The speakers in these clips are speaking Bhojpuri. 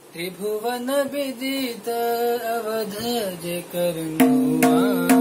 त्रिभुवन विदित अवध जे करनुआ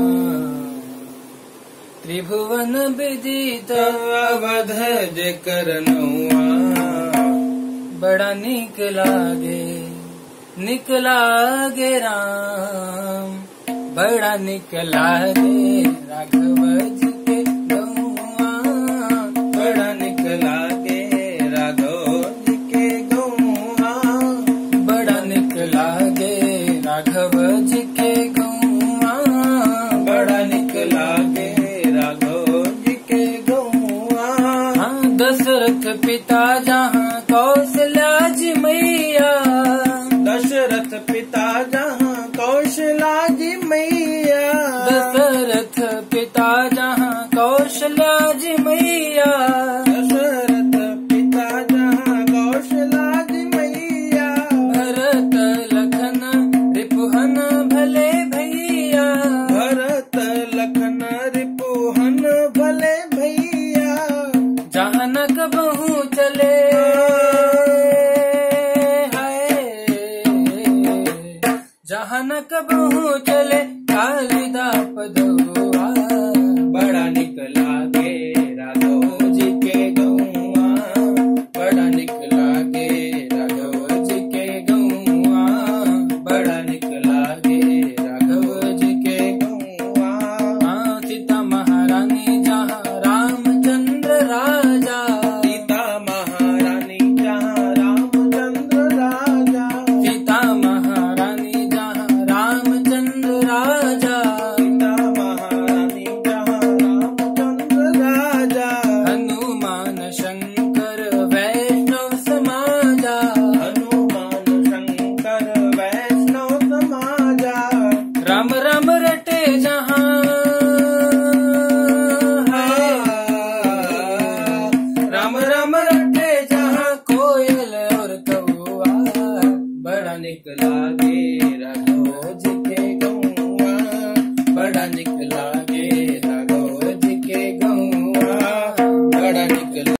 त्रिभुवन विदित अवध जे करनुआ बड़ा निक लागे निक लागे राम बड़ा निक लागे राघव जी के गौआ बड़ा निक लागे राघव जी के गौआ बड़ा निक लागे राघव जी के गौआ बड़ा निक लागे राघव जी के गौआ हाँ दशरथ पिता जहाँ कौशल्या जी मैया दशरथ पिता जहाँ कौशला जी मैया दशरथ पिता जहाँ कौशल्या जी मैया दशरथ पिता जहाँ कौशला जी मैया भरत लखन रिपुहन भले भैया भरत लखन रिपुहन भले भैया जहाँ न कबहू चले हाय जहाँ न कबहू चले कालिदा पदुआ बड़ा निक लागे राघव जी के गौआ बड़ा निक लागे राघव जी के गौआ बड़ा निक लागे राघव जी के गौआ हाँ सीता महारानी जहाँ रामचंद्र राजा सीता महारानी जहाँ रामचंद्र राजा सीता महारानी जहाँ रामचंद्र राजा सीता महारानी जहाँ रामचंद्र राजा हनुमान शंकर वैष्णव समाजा हनुमान शंकर वैष्णव समाजा राम राम रटे जहाँ है राम राम रटे जहाँ कोयल और कौआ बड़ा निकला